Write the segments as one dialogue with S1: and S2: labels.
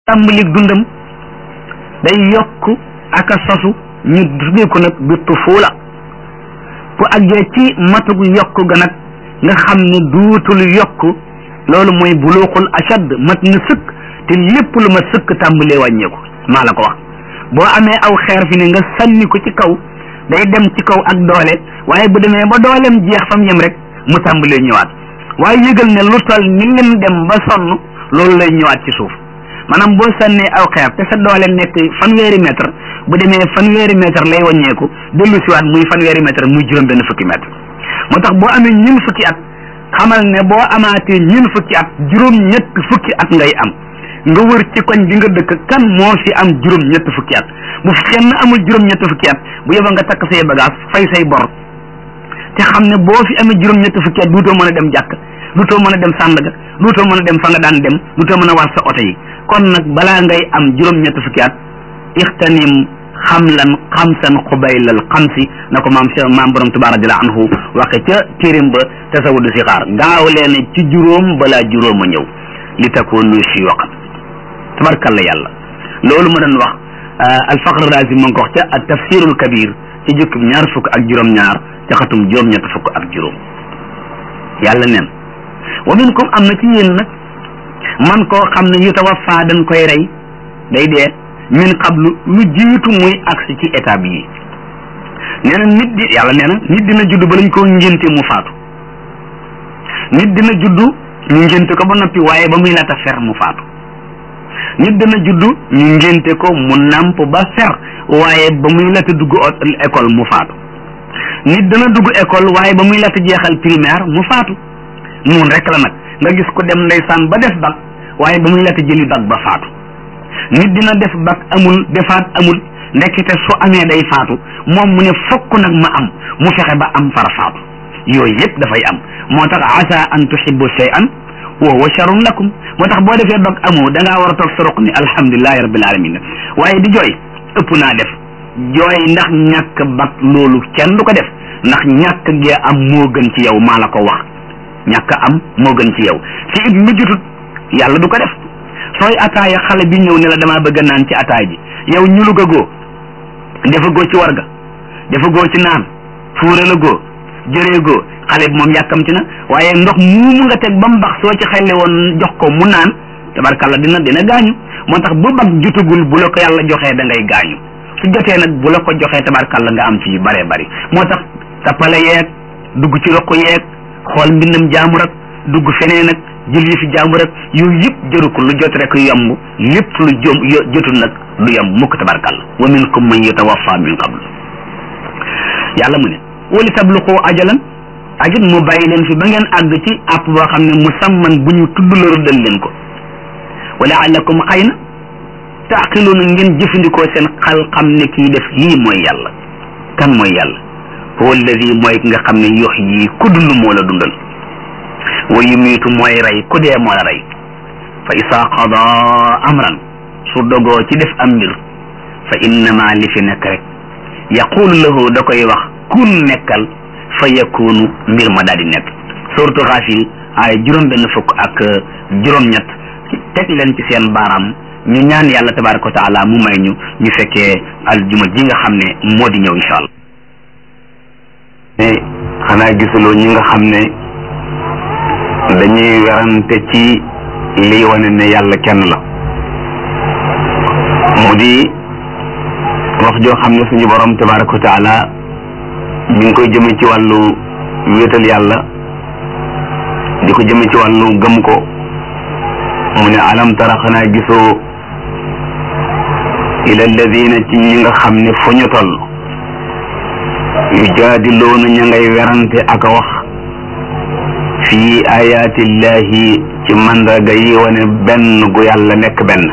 S1: tàmbalik dundam day yokk ak a sosu ñu tuddee ko nag bi tufuula bu àggee ci matug yokk ga nag nga xam ne duutul yokk loolu mooy buluuxul ashad mat na sëkk te lépp lu ma sëkk tàmbalee wàññeeku maa la ko wax boo amee aw xeer fi ne nga sànni ko ci kaw day dem ci kaw ak doole waaye bu demee ba dooleem jeex fam yem rek mu tàmbalee ñëwaat waaye yëgal ne lu toll ni lim dem ba sonn loolu lay ñëwaat ci suuf maanaam boo sànnee aw xeer te sa doole nekk fanweeri mètre bu demee fanweeri mètre lay wàññeeku dellu siwaat muy fanweeri mètre muy juróom benn fukki mètre moo tax boo amee ñun fukki at xamal ne boo amaatee ñun fukki at juróom ñett fukki at ngay am nga wër ci koñ bi nga dëkk kan moo fi am juróom ñett fukki at bu fi kenn amul juróom ñett fukki at bu yeba nga takk say bagage fay say bor te xam ne boo fi amee juróom ñett fukki at duutoo mën a dem jàkk duutoo mën a dem sàndaga duutoo mën a dem fa nga daan dem duutoo mën a war sa oto yi kon nag balaa ngay am juróom ñett fukki at ixtanim xamlan xamsan xubaylal xamsi na ko maam maam borom tabaaraka jalla anhu waxe ca téerim ba tasawudu si xaar gaaw leen ci juróom balaa juróom a ñëw li takunu shuyuuxan tabarkalla yàlla loolu ma doon wax alfaqr razi ma ngi ko wax ca at tafsirul kabir ci jukkib ñaar fukk ak juróom-ñaar ca xatum juróom-ñett fukk ak juróom yàlla neen wa minkum am na ci yéen nag man koo xam ne yutawaffa dañ koy rey day dee min qablu lu jiitu muy agsi ci étape yi nee na nit di yàlla nee na nit dina judd ba lañ koo ngénte mu faatu nit dina judd ñu ngénte ko ba noppi waaye ba muy laata fer mu faatu nit dina judd ñu ngénte ko mu nàmp ba fer waaye ba muy laata dugg école mu faatu nit dina dugg école waaye ba muy laata jeexal primaire mu faatu noonu rek la nag nga gis ko dem ndeysaan ba def bac waaye ba muy laata jëli bac ba faatu nit dina def bac amul defaat amul ndekkite su amee day faatu moom mu ne fokk nag ma am mu fexe ba am fara faatu yooyu yëpp dafay am moo tax asa an tuhibbu shay'an wa huwa sharrun lakum moo tax boo defee bac amoo da ngaa war a toog sa roq ni alhamdulilahi rabbil alamin waaye di jooy ëpp naa def jooy ndax ñàkk bac loolu kenn du ko def ndax ñàkk gee am moo gën ci yow maa la ko wax ñàkk am moo gën ci yow ci it mujjutut yàlla du ko def sooy ataaya xale bi ñëw ne la damaa bëgg naan ci ataay ji yow ñu luga goo dafa goo ci warga dafa goo ci naan fuure la goo jëree goo xale bi moom yàkkamti na waaye ndox muumu nga teg ba mu bax soo ci xelle woon jox ko mu naan tabarkalla dina dina gaañu moo tax bu bag jutagul bu la ko yàlla joxee da ngay gaañu su jotee nag bu la ko joxee tabarkalla nga am ci yu bare bari moo tax tappale yeeg dugg ci roq yeeg xool mbindam jaamu rek dugg feneen ak jël yi fi jaamu rek yooyu yëpp jëru ko lu jot rek yomb lépp lu jom jotul nag du yomb mukk tabarkalla wa minkum man yatawaffa min qabl yàlla mu ne wali tabluqu ajalan ajit mu bàyyi leen fi ba ngeen àgg ci àpp boo xam ne musamman bu ñu tudd la rëddal leen ko wala allakum xëy na taaqiluuna ngeen jëfandikoo seen xal xam ne kii def lii mooy yàlla kan mooy yàlla huwa alladi mooy ki nga xam ne yox yi ku dund moo la dundal wa yumiitu mooy rey ku dee moo la rey fa isaa qada amran su dogoo ci def am mbir fa innama li fi nekk rek yaqulu lahu da koy wax kun nekkal fa yakunu mbir ma daal di nekk suratu xaafir ay juróom benn fukk ak juróom ñett teg leen ci seen baaraam ñu ñaan yàlla tabaraka wa taala mu may ñu ñu fekkee aljuma ji nga xam ne moo di ñëw incha allah
S2: mais xanaa gisuloo ñi nga xam ne dañuy werante ci liy wane ne yàlla kenn la mu di wax joo xam ne suñu borom tabaraka wa taala ñu ngi koy jëme ci wàllu wéetal yàlla di ko jëme ci wàllu gëm ko mu ne alam tara xanaa gisoo ila alladina ci ñi nga xam ne fu ñu toll yujaadiluuna ña ngay werante ak a wax fii ayaatillahi ci mandarga yi wane benn gu yàlla nekk benn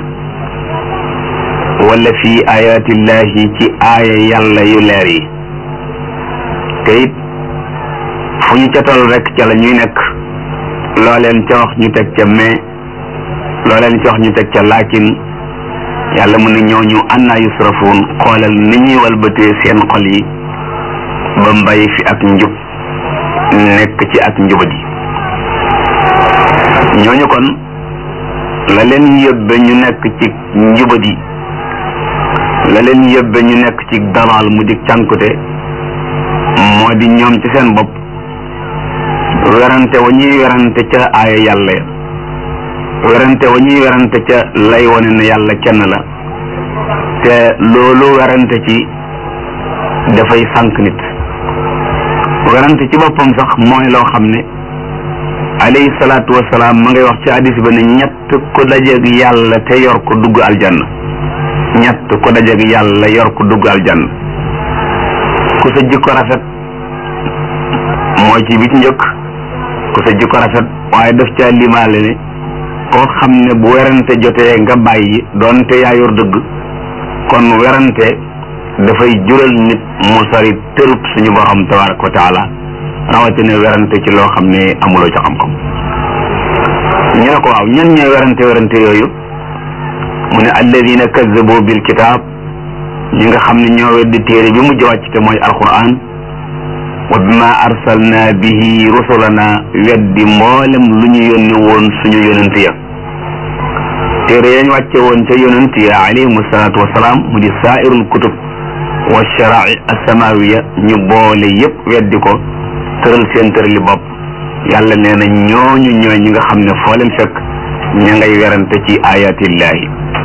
S2: wala fii ayaatillahi ci aaya yàlla yu leer yi te it fu ñu ca toll rek ca la ñuy nekk loo leen ca wax ñu teg ca mais loo leen ca wax ñu teg ca laakin yàlla mu ne ñooñu annaa yusrafuun xoolal ni ñuy walbatee seen xol yi ba mbay fi ak njub nekk ci ak njubadi ñooñu kon la leen yóbbe ñu nekk ci njubadi la leen yóbbe ñu nekk ci dalaal mu di cànkute moo di ñoom ci seen bopp werante wa ñuy werante ca aaya yàlla ya werante wa ñuy werante ca lay wane ne yàlla kenn la te loolu werante ci dafay sànq nit werante ci boppam sax mooy loo xam ne alayhi salaatu wasalaam ma ngay wax ci hadis ba ne ñett ku dajeeg yàlla te yor ko dugg aljanna ñett ku dajeeg yàlla yor ko dugg aljanna ku sa jikko rafet mooy ci bi ci njëkk ku sa jikko rafet waaye daf caa limaale ne koo xam ne bu werante jotee nga bàyyi doonte yaa yor dëgg kon werante dafay jural nit mu sori tërub suñu borom tabaraka wa taala rawatina werante ci loo xam ne amuloo ci xam-xam ñu ne ko waaw ñan ñooy werante werante yooyu mu ne alladina kazzabu bil kitaab ñi nga xam ne ñoo weddi téere bi mujj wàcc te mooy alquran wa bima arsalna bihi rusulana weddi mboolem lu ñu yónni woon suñu yonent ya téere yañ wàcce woon ca yonent ya alayhim salaatu wasalaam mu di saairul kutub wa sharai asamawiya ñu boole yépp weddi ko tëral seen tërali bopp yàlla nee na ñooñu ñooy ñi nga xam ne foo leen fekk ña ngay werante ci ayatillahi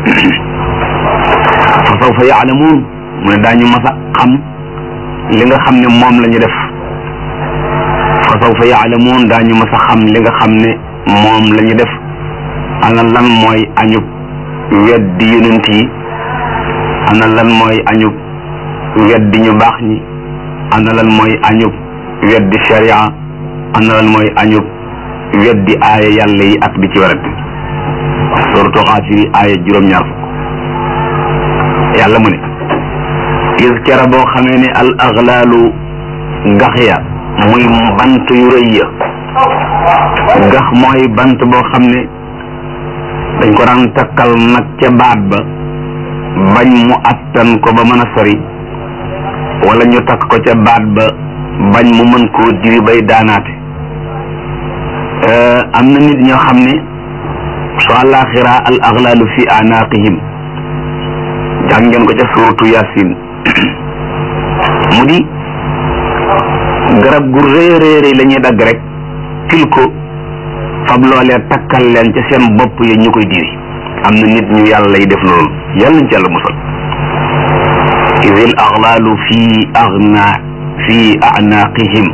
S2: fa sawfa yaalamuun mu ne daañu mas a xam li nga xam ne moom la ñu def fa sawfa yaalamuun daañu mas a xam li nga xam ne moom la ñu def ana lan mooy añub weddi yonent yi ana lan mooy añub weddi ñu baax ñi ana lan mooy añub weddi sharia ana lan mooy añub weddi aaya yàlla yi ak di ci werante suratu xaafiri aaya juróom-ñaar fukk yàlla mu ne is kera boo xamee ne al aghlaalu gax ya muy bant yu rëy ya gax mooy bant boo xam ne dañ ko daan takkal nag ca baat ba bañ mu attan ko ba mën a sori wala ñu takk ko ca baat ba bañ mu mën koo diri bay daanaate am na nit ñoo xam ne su àllaaxira al aghlaalu fi anaaqihim jàng ngeen ko ca suuratu yasin mu di garab gu rëy rëy rëy la ñuy dagg rek til ko fab loolee takkal leen ca seen bopp yi ñu koy diri am na nit ñu yàlla yi def loolu yàlla nañ ci yàlla musal idil aghlaalu fi agna fi anaaqihim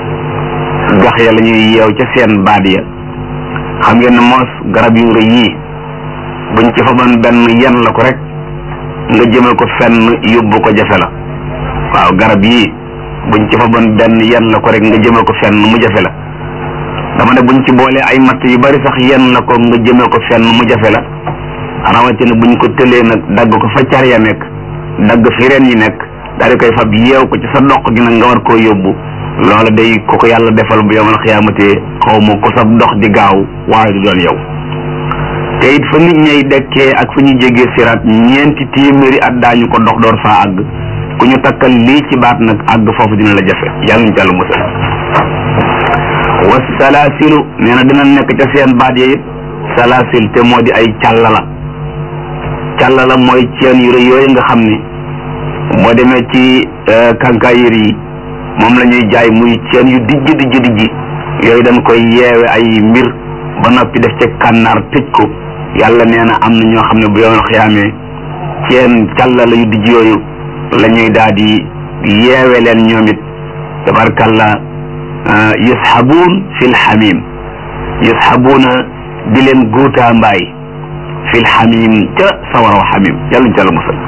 S2: gax ya la ñuy yeew ca seen baat ya xam ngeen ne moos garab yu rëy yii buñ ci faban benn yen la ko rek nga jëme ko fenn yóbbu ko jafe la waaw garab yii buñ ci faban benn yen la ko rek nga jëme ko fenn mu jafe la dama ne buñ ci boolee ay matt yu bari sax yen la ko nga jëme ko fenn mu jafe la rawatina buñ ko tëlee nag dagg ko fa car ya nekk dagg fi ren yi nekk daal di koy fab yeew ko ci sa dox gi nag nga war koo yóbbu loola day ko ko yàlla defal bu yomal xiyaamatee xaw ma ko sa dox di gaaw waaye du doon yow te it fa nit ñay dekkee ak fa ñuy jégee siraat ñeenti téeméeri at daañu ko dox door faa àgg ku ñu takkal lii ci baat nag àgg foofu dina la jafe yàlla ñu jàll musal wa salaasilu nee na dina nekk ca seen baat ya it salaasil te moo di ay càllala càllala mooy ceen yu rëy yooyu nga xam ne boo demee ci kankaayir yi moom la ñuy jaay muy ceen yu dijj dijj dijj yooyu dañ koy yeewe ay mbir ba noppi def ca kànnaar tëj ko yàlla nee na am na ñoo xam ne bu yoon xiyaamee ceen càllala yu dijj yooyu la ñuy daal di yeewe leen ñoom it tabarkalla yushabuun fil xamim yushabuuna di leen guutaa mbaay fil xamim ca sawaraw xamim yàlla ñu ca la musal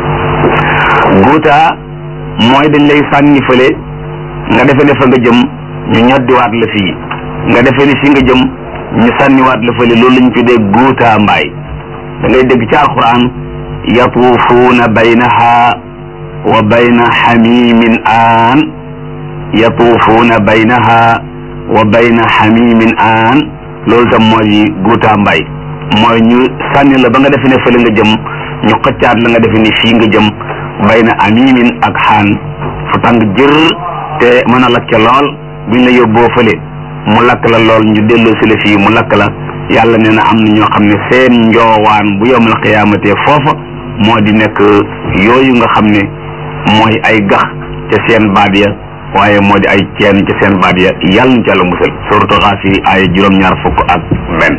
S2: guutaa mooy dañ lay sànni fële nga defe ne fa nga jëm ñu ñoddiwaat la fii nga defe ne fi nga jëm ñu sànniwaat la fële loolu lañ tuddee guutaa mbaay da ngay dégg ci alquran yatuufuuna baynaha wa bayna xamimin aan yatuufuuna baynaha wa bayna xamimin aan loolu tam mooy guutaa mbaay mooy ñu sànni la ba nga defe ne fële nga jëm ñu xëccaat la nga defe ni fii nga jëm bayna amimin ak xaan fu tàng jër te mën a lakke lool buñ la yóbboo fële mu lakk la lool ñu delloo si la fii mu lakk la yàlla nee na am na ñoo xam ne seen njoowaan bu yowmal xiyaamate foofa moo di nekk yooyu nga xam ne mooy ay gax ca seen baat ya waaye moo di ay ceen ca seen baat ya yàlla na ca la musal suratu xaafiri ay juróom-ñaar fukk ak benn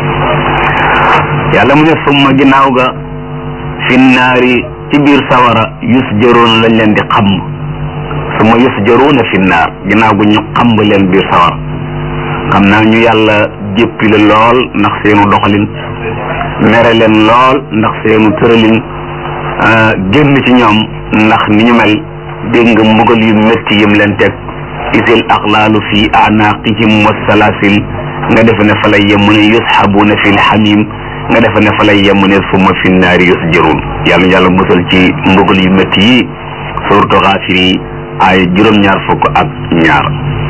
S2: yàlla mu ne summa ginnaaw ga finnaari ci biir sawara yusjaroon lañ leen di xam summa yusjaroona finnaar ginnaaw gu ñu xam leen biir sawara xam naa ñu yàlla jéppi la lool ndax seenu doxalin mere leen lool ndax seenu tëralin génn ci ñoom ndax ni ñu mel dégg nga mbugal yu métti yim leen teg isil axlaalu fi anaqihim wasalaasil nga defe ne fa lay yem mu ne yusxabuuna fi lxamim nga defe ne fa lay yem mu ne summa fi naari yusjaruun yàlla yàlla musal ci mbugal yu métti yi suuratu Gaafir yi ay juróom-ñaar fukk ak ñaar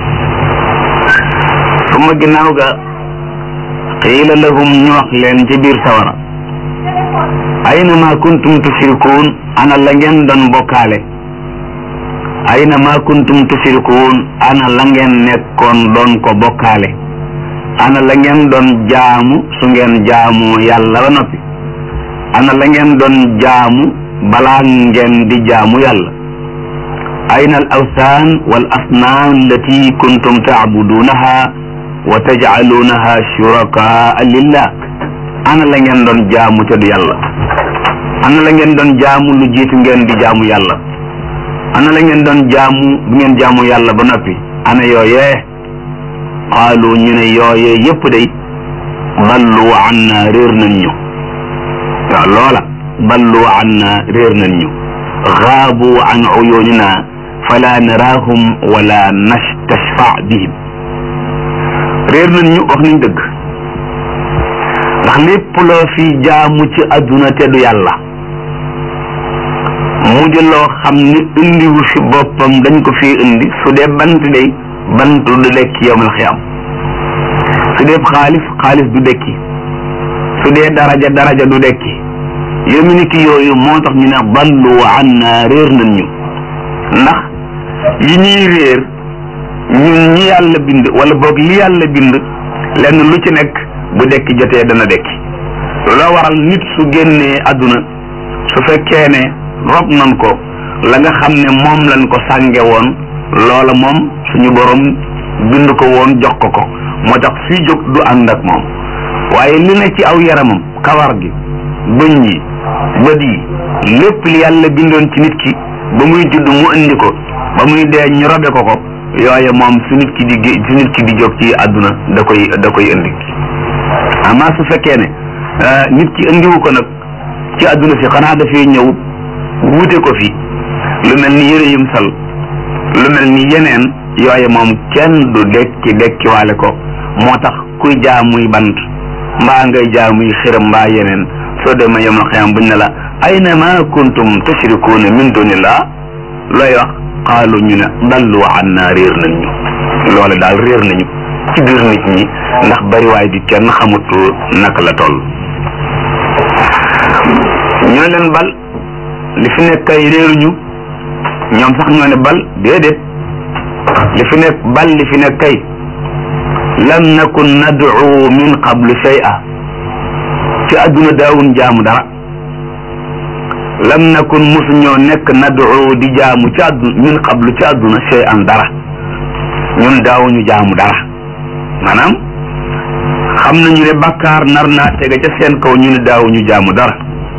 S2: summa ginnaaw ga qiila lahum ñu wax leen ci biir sawara ayna ma kuntum tushrikuun ana la ngeen doon bokkaale ayna ma kuntum tushrikuun ana la ngeen nekkoon doon ko bokkaale ana la ngeen doon jaamu su ngeen jaamu yàlla ba noppi ana la ngeen doon jaamu balaa ngeen di jaamu yàlla ayna al awsaan wal asnaam allati kuntum taabuduunaha wa tajcaluunaha shurakaa lillah ana la ngeen doon jaamu te du yàlla ana la ngeen doon jaamu lu jiitu ngeen di jaamu yàlla ana la ngeen doon jaamu bu ngeen jaamu yàlla ba noppi ana yooyee qaalu ñu ne yooyee yépp day ballu anna réer nañ ñu waaw loola ballu anna réer nañ ñu xaabu an uyunina fala naraahum wala nastashfa bihim réer nañ ñu wax nañ dëgg ndax lépp loo fi jaamu ci adduna te du yàlla mu di loo xam ni indiwu fi boppam dañ ko fi indi su dee bant day bant du dekki yowmal xiyam su dee xaalis xaalis du dekki su dee daraja daraja du dekki yomi ni ki yooyu moo tax ñu ne ballu anna réer nañ ñu ndax yi ñuy réer ñun ñi yàlla bind wala boog li yàlla bind lenn lu ci nekk bu dekki jotee dana dekki loo waral nit su génnee àdduna su fekkee ne rob nan ko la nga xam ne moom lañ ko sànge woon loola moom suñu borom bind ko woon jox ko ko moo tax suy jóg du ànd ak moom waaye li ne ci aw yaramam kawar gi bëñ yi bët yi lépp li yàlla bindoon ci nit ki ba muy judd mu indi ko ba muy dee ñu robe ko ko yooye moom su nit ki di su nit ki di jóg ci àdduna da koy da koy indi amaa su fekkee ne nit ki indiwu ko nag ci àdduna si xanaa dafay ñëw wuute ko fi lu mel ni yëre yum sal lu mel ni yeneen yooye moom kenn du dekki dekkiwaale ko moo tax kuy jaamuy bant mbaa ngay jaamuy xiram mbaa yeneen soo demee yomal xiyam buñ ne la ayna ma kuntum tushrikuuna min dunillah looy wax qaalu ñu ne dallu anna réer nañ ñu loole daal réer nañu ci biir nit ñi ndax bariwaay bi kenn xamut naka la toll ñoo leen bal li fi nekk kay réeruñu ñoom sax ñoo ne bal déedéet li fi nekk bal li fi nekk kay lam nakun nad'u min qablu shay'a ci àdduna daawun jaamu dara lam nakun musu ñoo nekk nad'u di jaamu ci àdduna min qablu ci àdduna shay'an dara ñun daawuñu jaamu dara maanaam xam nañu ne bakkaar nar naa tege ca seen kaw ñu ne daawuñu jaamu dara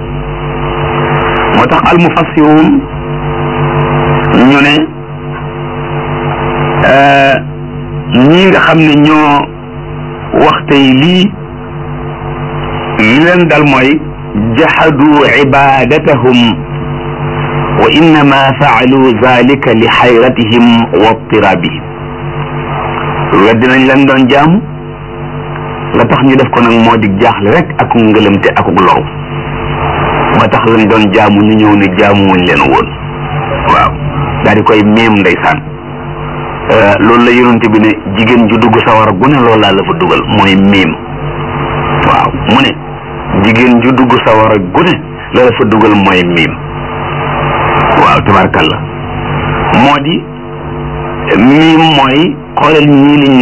S2: moo tax almufassirun ñu ne ñii nga xam ne ñoo wax tey lii li leen dal mooy jahadu ibadatahum wa innama faalu zalika li xayratihim wa tirabihim weddi nañ leen doon jaamu la tax ñu def ko nag moo di jaaxle rek ak ngëlëmte ak loru ba tax lañ doon jaamu ñu ñëw ne jaamu wuñ leen woon waaw daal di koy miim ndeysaan loolu la yonent bi ne jigéen ju dugg sawara gu ne loolu laa la fa dugal mooy miim waaw mu ne jigéen ju dugg sawara gu ne la la fa dugal mooy miim waaw tabarkalla moo di miim mooy xoolal ñii liñ def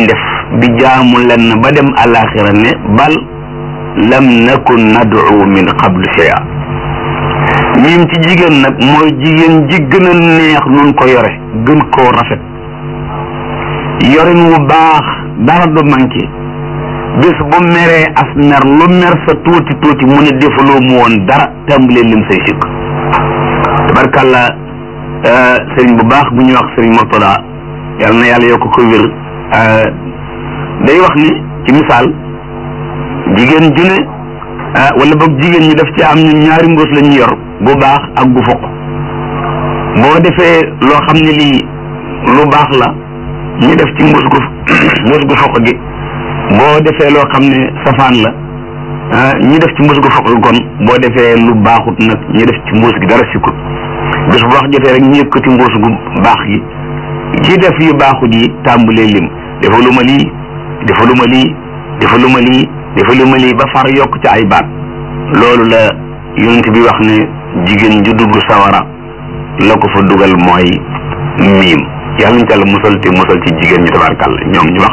S2: di jaamu lenn ba dem alaxira ne bal lam nakun nad'u min qablu shay'a miim ci jigéen nag mooy jigéen ji gën a neex nun ko yore gën koo rafet yorin wu baax dara du manqué bis bu meree as mer lu mer sa tuuti tuuti mu ne defaloo mu woon dara tàmbalee lim say sikk tabarkàlla sëriñ bu baax bu ñuy wax sëriñ Murtada yàlla na yàlla yokk ko wér day wax ni ci misaal jigéen ju ne wala boog jigéen ñi daf ci am ñu ñaari mbuus la ñu yor bu baax ak gu foq boo defee loo xam ne lii lu baax la ñu def ci mbuus gu mbuus gu foq gi boo defee loo xam ne safaan la ñu def ci mbuus gu foq gi kon boo defee lu baaxut nag ñu def ci mbuus gi dara sikkut bés bu wax jotee rek ñu yëkkati mbuus gu baax gi ci def yu baaxut yi tàmbalee lim dafa lu ma lii dafa lu ma lii dafa lu ma lii dafa lu ma lii ba far yokk ci ay baat loolu la yonent bi wax ne jigéen ju dugg sawara la ko fa dugal mooy miim yàlla ñu tàlla musal te musal ci jigéen ñi tabarkàlla ñoom ñu wax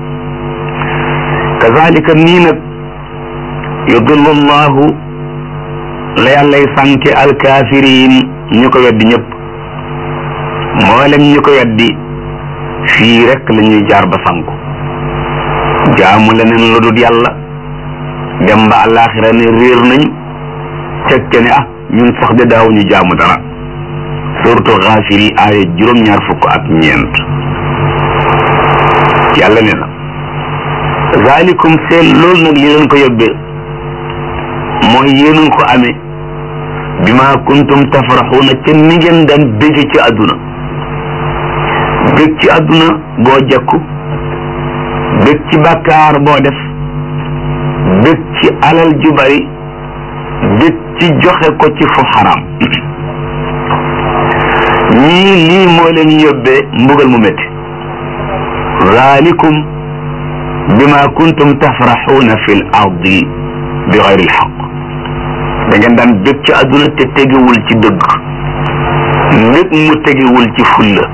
S2: kazalika nii nag yudillu llahu la yàllay sànke alkaafiriin ñu ko weddi ñëpp mboolem ñu ko weddi fii rek la ñuy jaar ba sànku jaamu leneen lu dul yàlla dem ba àllaaxira ne réer nañ tekke ne ah ñun sax de daaw ñu jaamu dara surtout xaafir yi aaya juróom-ñaar fukk ak ñeent yàlla ne na zalikum seen loolu nag li leen ko yóbbee mooy yéen ko amee bi ma kuntum tafraxuuna ca ni ngeen daan bégg ci àdduna bég ci àdduna boo jekku bég ci bàkkaar boo def bég ci alal ju bari bég ci joxe ko ci fu xaraam ñii lii moo leen yóbbee mbugal mu métti zalikum bima kuntum tafraxuuna fi l ardi bi xayri lxaq da ngeen daan bég ci àdduna te tegewul ci dëgg mbég mu tegewul ci fulla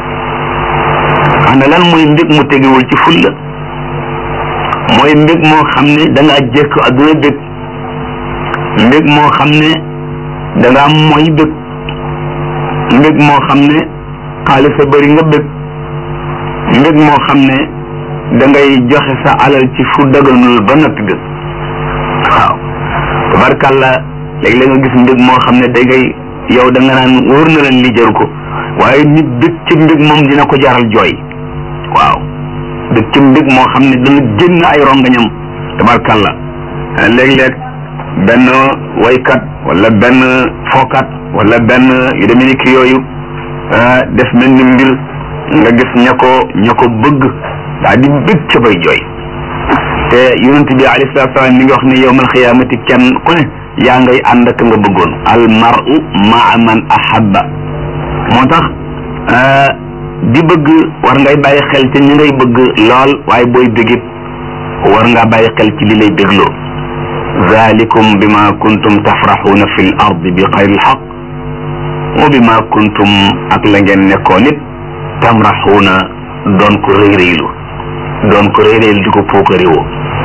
S2: ana lan mooy mbég mu tegewul ci fulla mooy mbég moo xam ne da ngaa jekk àdduna bég mbég moo xam ne da ngaa mooy bég mbég moo xam ne xaalis a bëri nga bég mbég moo xam ne da ngay joxe sa alal ci fu daganul ba noppi bég waaw tabarkàlla léeg-léeg nga gis mbég moo xam ne da ngay yow da nga naan wóor na leen li jaru ko waaye nit bég ci mbég moom dina ko jaral jooy waaw bég ci mbég moo xam ne dana génn ay rongañam tabarkàlla léeg-léeg benn waykat wala benn fookat wala benn yu demee ni ki yooyu def mel ni mbir nga gis ña ko ña ko bëgg daa di bég ca bay jooy te yonent bi alayhi salaatu salaam mi ngi wax ne yowmal xiyaamati kenn ku ne yaa ngay ànd ak nga bëggoon al mar'u maa man ahabba moo tax di bëgg war ngay bàyyi xel ci ñi ngay bëgg lool waaye booy bégit war ngaa bàyyi xel ci li lay bégloo zalikum bima kuntum tafraxuuna fi l ardi bi xayri lxaq wa bima kuntum ak la ngeen nekkoon it tamraxuuna doon ko réyréylu doon ko réyréylu di ko puukaréwoo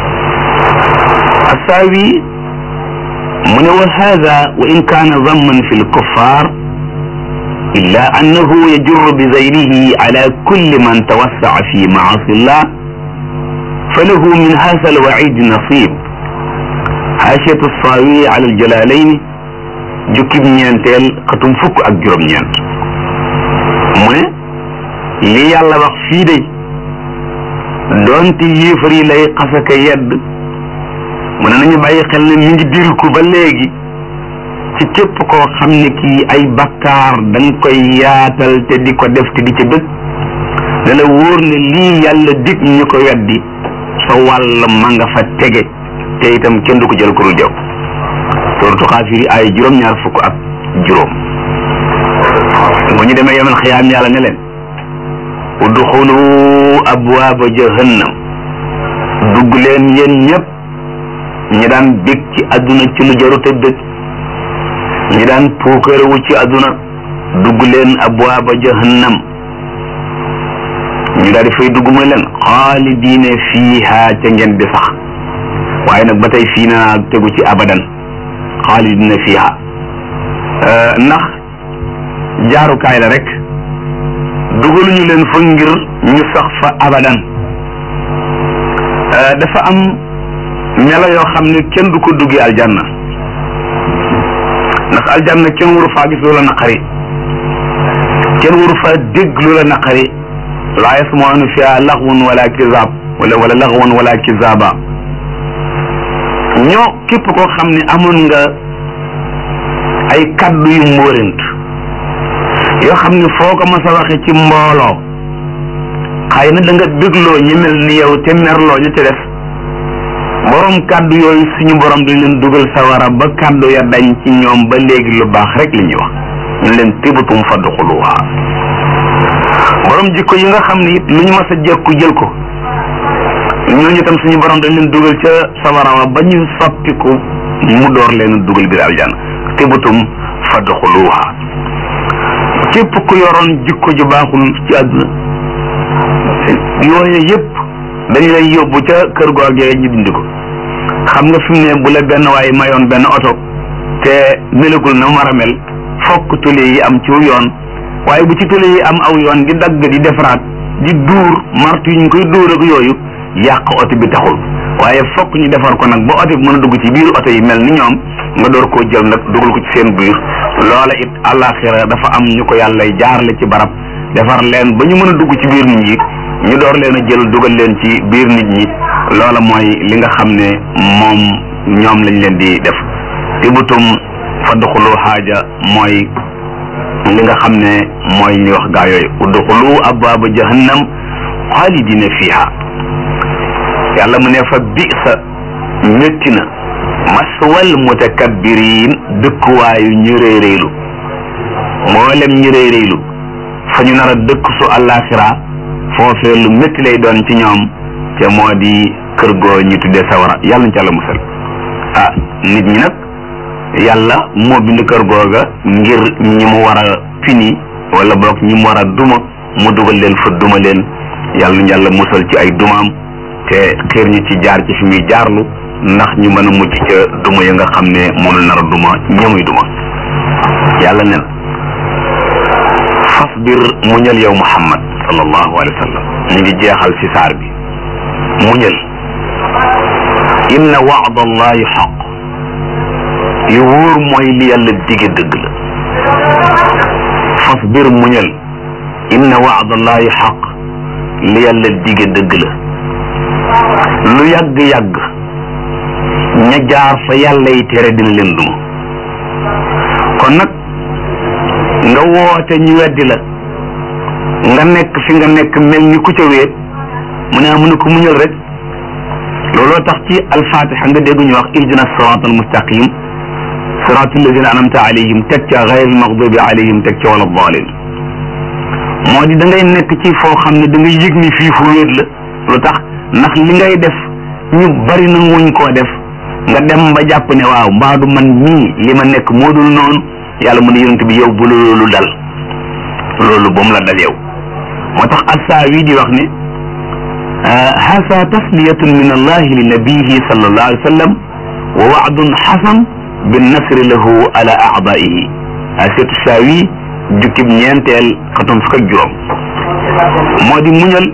S2: assaawi mu ne wa hada wa in kaana damman fi lkuffar illa annahu yajurru bi zayrihi ala kulli man tawassaa fi maasi llah falahu min hada alwaid nasib xaasiyatu saawi ala aljalalayn jukkib ñeenteel xatum fukk ak juróom-ñeent mu ne li yàlla wax fii de doonte yéefar yi lay xasaka yedd mu ne nañu bàyyi xel ne mi ngi dil ko ba léegi ci képp koo xam ne kii ay bakkaar da nga koy yaatal te di ko def te di ca dëkk ne la wóor ne lii yàlla dig ñu ko weddi sa wàll ma nga fa tege te itam kenn du ko jël kurul jaw suratu xaafiri ay juróom-ñaar fukk ak juróom bu ñu demee yemal xiyaam yàlla ne leen udxulu abwaaba jahannam dugg leen yéen ñëpp ñi daan bég ci àdduna ci lu jarute bég ñi daan puukarewu ci àdduna dugg leen abwaaba jahannam ñu daal di fay dugg mooy leen xaalidiine fiiha ca ngeen di sax waaye nag ba tey fii naa tegu ci abadan xaalidiine fiiha ndax jaarukaay la rek dugaluñu leen fa ngir ñu sax fa abadan dafa am melo yoo xam ne kenn du ko duggee aljanna ndax aljanna kenn waru faa gis loola naqari kenn waru faa dégg loola naqari laa yasmauna fiha laxwun wala kizaab wala wala laxwun wala kizaaba ñoo képp koo xam ne amoon nga ay kaddu yu mbóorent yoo xam ne foo ko mas a waxe ci mbooloo xëy na da nga bégloo ñi mel ni yow te merloo ñu ci def borom kaddu yooyu suñu borom dañ leen dugal sawara ba kaddu ya dañ ci ñoom ba léegi lu baax rek li ñuy wax ñu leen tibatum fadxuluha borom jikko yi nga xam ne it lu ñu mas a jekku jël ko ñooñu tam suñu borom dañ leen dugal ca sawara wa ba ñu soppiku mu door leen dugal biir aljanna tibatum fadxuluha képp ku yoroon jikko ju baaxul ci àdduna yooyu yëpp dañ lay yóbbu ca kër googee ñu dindi ko xam nga fi mu ne bu la benn waaye mayoon benn oto te melagul na mu war a mel fokk tule yi am ci yoon waaye bu ci tule yi am aw yoon di dagg di defaraat di duur martu yi ñu koy duur ak yooyu yàq oto bi taxul waaye fokk ñu defar ko nag ba oto bi mën a dugg ci biir oto yi mel ni ñoom nga door koo jël nag dugal ko ci seen biir loola it àllaaxira dafa am ñu ko yàlla jaarale ci barab defar leen ba ñu mën a dugg ci biir nit ñi ñu door leen a jël dugal leen ci biir nit ñi loola mooy li nga xam ne moom ñoom lañ leen di def tibutum fadxulu xaaja mooy li nga xam ne mooy ñu wax gaa yooyu udxulu abwaaba jahannam xaalidina fiha yàlla mu ne fa bisa métti na maswal mutakabbirin dëkkuwaayu ñu réeréelu mboolem ñu réeréelu fa ñu nar a dëkk su àllaaxira foofee lu métti lay doon ci ñoom te moo di kër goo ñu tuddee sawara yàlla ñu ci àlla musal ah nit ñi nag yàlla moo bind kër googa ngir ñi mu war a pini wala boog ñi mu war a duma mu dugal leen fa duma leen yàlla ñu yàlla musal ci ay dumaam te xiir ñu ci jaar ci fi muy jaarlu ndax ñu mën a mucc ca duma ya nga xam ne moom la nar a duma ñamuy duma yàlla nen fasbir muñal yow muhammad sallallahu alayhi wa sallam ñu ngi jeexal ci saar bi muñal inna wa'da allahi xaq li wóor mooy li yàlla dige dëgg la fasbir muñal inna wa'da allahi xaq li yàlla dige dëgg la lu yàgg-yàgg ña jaar fa yàlla yi tere dina leen duma kon nag nga woote ñu weddi la nga nekk fi nga nekk mel ni ku ca weet mu ne mu ne ko muñal rek looloo tax ci alfatiha nga dégg ñu wax ihdina sirat almustaqim sirat alladina anamta alayhim teg ca gayr almaghdubi alayhim teg ca wala dalin moo di da ngay nekk ci foo xam ne da ngay yëg ni fii fu wéet la lu tax ndax li ngay def ñu bari na wuñ koo def nga dem ba jàpp ne waaw mbaadu man mii li ma nekk moo dul noonu yàlla mu ne yonent bi yow bu loolu dal loolu ba mu la dal yow moo tax assaawi di wax ne hasa tasliyatun min allahi li nabihi sallallahu alayhi wa sallam wa waadun xasan bin nasri lahu ala aadaihi asetu saawi jukkib ñeenteel xatum fukk ak juróom moo di muñal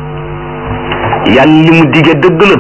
S2: yàlla li mu dige dëgg la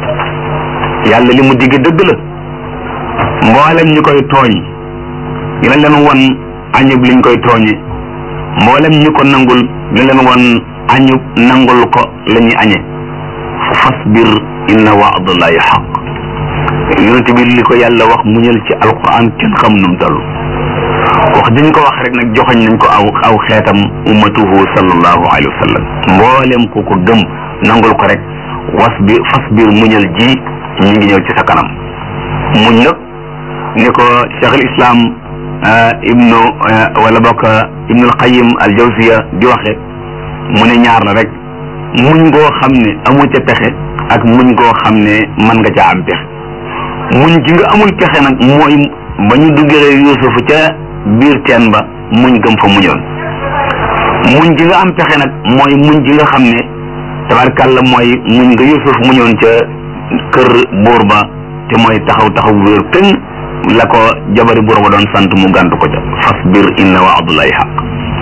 S2: yàlla li mu dige dëgg la mboolem ñu koy tooñ dina leen won añub liñ koy tooñe mboolem ñu ko nangul dina leen won añub nangul ko la ñuy añe fasbir inna waadallahi xaq yonent bi li ko yàlla wax muñal ci alquran kenn xam num toll wax dañ ko wax rek nag joxoñ nañ ko aw aw xeetam ummatuhu sallallahu alayhi wa sallam mboolem ku ko gëm nangul ko rek wasbir fasbir muñal ji ñu ngi ñëw ci sa kanam muñ nag ni ko cheikh al islam ibnu wala bokk ibnu al qayim al jawziya di waxe mu ne ñaar la rek muñ ngoo xam ne amu ca pexe ak muñ ngoo xam ne mën nga ca am pexe muñ gi nga amul pexe nag mooy ba ñu duggee yuusufu ca biir teen ba muñ gëm fa muñoon muñ gi nga am pexe nag mooy muñ gi nga xam ne tabarkàlla mooy muñ nga Yusuf muñoon ca kër buur ba te mooy taxaw taxaw wéer tëng la ko jabari buur ba doon sant mu gànt ko ca fasbir inna wa'dallahi haqq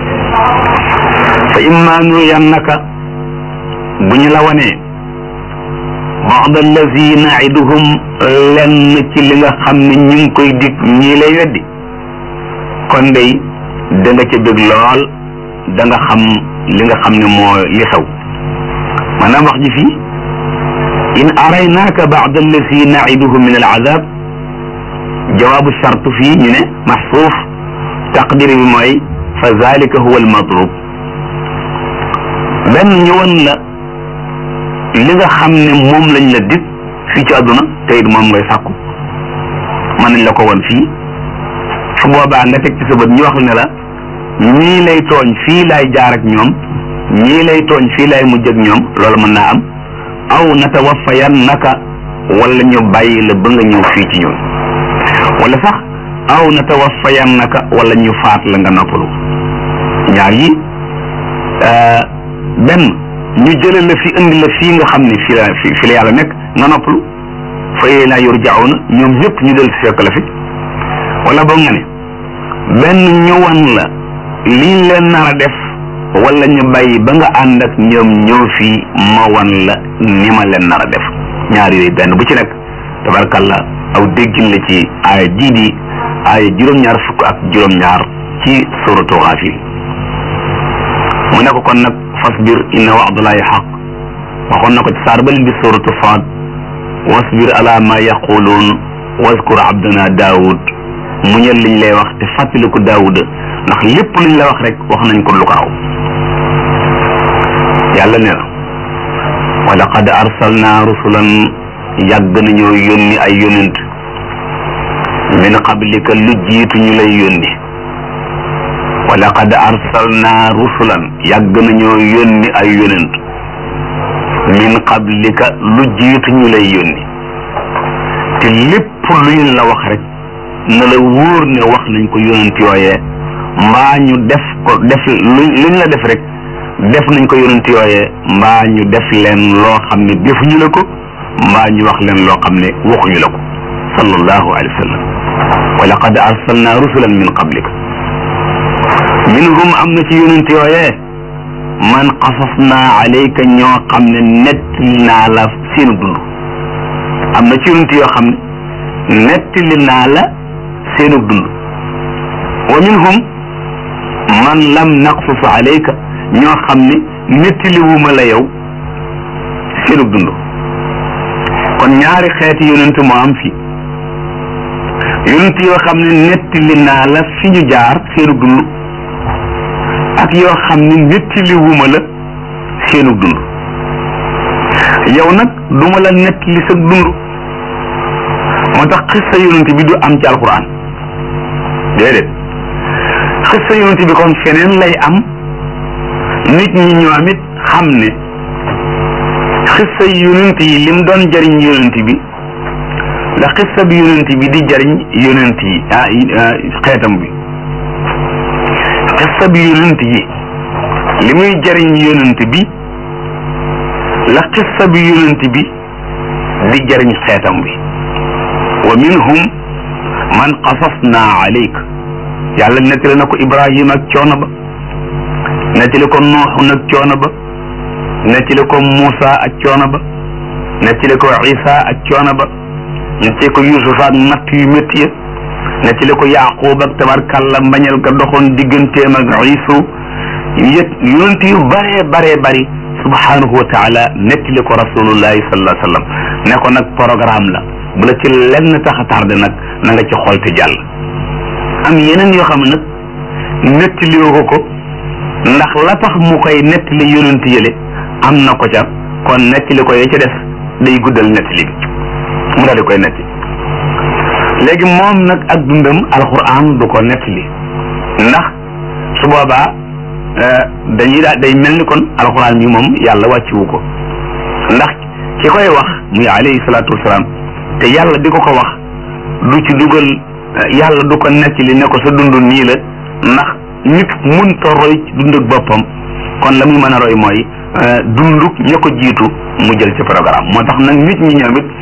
S2: fa imma nuriyannaka bu ñu la wanee ba'da allazi na'iduhum lenn ci li nga xam ne ñu ngi koy dig ñii lay weddi kon day da nga ca bëgg lool da nga xam li nga xam ne moo li xew maanaam wax ji fii in araynaaka ba'da allazi na'iduhum min al-azab jawaabu shart fii ñu ne maxsuuf taqdir bi mooy fa zalika huwa al-matlub benn ñu won la li nga xam ne moom lañ la dig fii ci àdduna te it moom ngay sàkku mën nañ la ko won fii su boobaa nga teg ci sa bët ñu wax ne la ñii lay tooñ fii laay jaar ak ñoom ñii lay tooñ fii laay mujj ak ñoom loolu mën naa am aw natawaffayannaka wala ñu bàyyi la ba nga ñëw fii ci ñun wala sax aw natawaffayannaka wala ñu faat la nga noppalu ñaar yi benn ñu jële la fi indi la fii nga xam ne fi la fi la yàlla nekk nga noppalu fa ilayna yurja'una ñoom ñëpp ñu del si fekk la fi wala boog nga ne benn ñu wan la liñ leen nar a def wala ñu bàyyi ba nga ànd ak ñoom ñëw fii ma wan la ni ma leen nar a def ñaar yooyu benn bu ci nekk tabarkalla aw déggin la ci aaya jii di aaya juróom-ñaar fukk ak juróom-ñaar ci suratu Gaafir mu ne ko kon nag fasbir inna wa'dallahi xaq waxoon na ko ci saar ba leen di suratu Saad wasbir ala ma yaquluun waskur abdana Daawud muñal liñ lay wax te fàttaliku Daawuda ndax lépp luñ la wax rek wax nañ ko lu ko raw yàlla ne na wa laqad arsalna rusulan yàgg nañoo yónni ay yónent min qablika lu jiitu ñu lay yónni wa laqad arsalna rusulan yàgg nañoo yónni ay yónent min qablika lu jiitu ñu lay yónni te lépp luñ la wax rek na la wóor ne wax nañ ko yónent yooyee mbaa ñu def ko def lu luñ la def rek def nañ ko yonent yooyee mbaa ñu def leen loo xam ne defuñu la ko mbaa ñu wax leen loo xam ne waxuñu la ko sallallahu alayhi wa sallam wa laqad arsalna rusulan min qablika minhum am na ci yonent yooyee man qasasna alayka ñoo xam ne nettali naa la seenu dund am na ci yonent yoo xam ne nettali naa la seenu dund wa minhum man lam naqsus alayka ñoo xam ne nettaliwuma la yow seenu dund kon ñaari xeeti yonent moo am fii yonent yoo xam ne nettali naa la fi ñu jaar seenu dund ak yoo xam ne nettaliwuma la seenu dund yow nag duma la nettali sa dund moo tax xissa yonent bi du am ci alquran déedéet xissa yonent bi kon feneen lay am nit ñi ñoom it xam ne xissa yonent yi lim doon jariñ yonent bi la xissa bi yonent bi di jariñ yonent yi ah xeetam bi xissa bi yonent yi li muy jariñ yonent bi la xissa bi yonent bi di jariñ xeetam bi wa minhum man qasasna alayk yàlla nettali na ko Ibrahima ak coono ba nettali ko Nuuxu nag coono ba nettali ko Muusa ak coono ba nettali ko Isa ak coono ba nettali ko Yuusufa ak natt yu métti ya nettali ko Yaaqub ak tabarkàlla mbañal ga doxoon digganteem ak Iisu yët yonent yu baree baree bari subhanahu wa taala nettali ko rasulullahi sallallahu alayhi wa sallam ne ko nag programme la bu la ci lenn tax a tardé nag na nga ci xool te jàll am yeneen yoo xam ne nag nettaliwoo ko ko ndax la tax mu koy nettali yonent yële am na ko ca kon nettali ko ya ca def day guddal nettali bi mu daal di koy netti léegi moom nag ak dundam alquran du ko nettali ndax su boobaa dañuy daal day mel ni kon alquran bi moom yàlla wàcciwu ko ndax ki koy wax muy alayhi salaatu wasalaam te yàlla di ko ko wax du ci dugal yàlla du ko nettali ne ko sa dund nii la ndax nit munta roy ci dund ak boppam kon la muy mën a roy mooy dunduk ña ko jiitu mu jël ci programme moo tax nag nit ñi ñoom it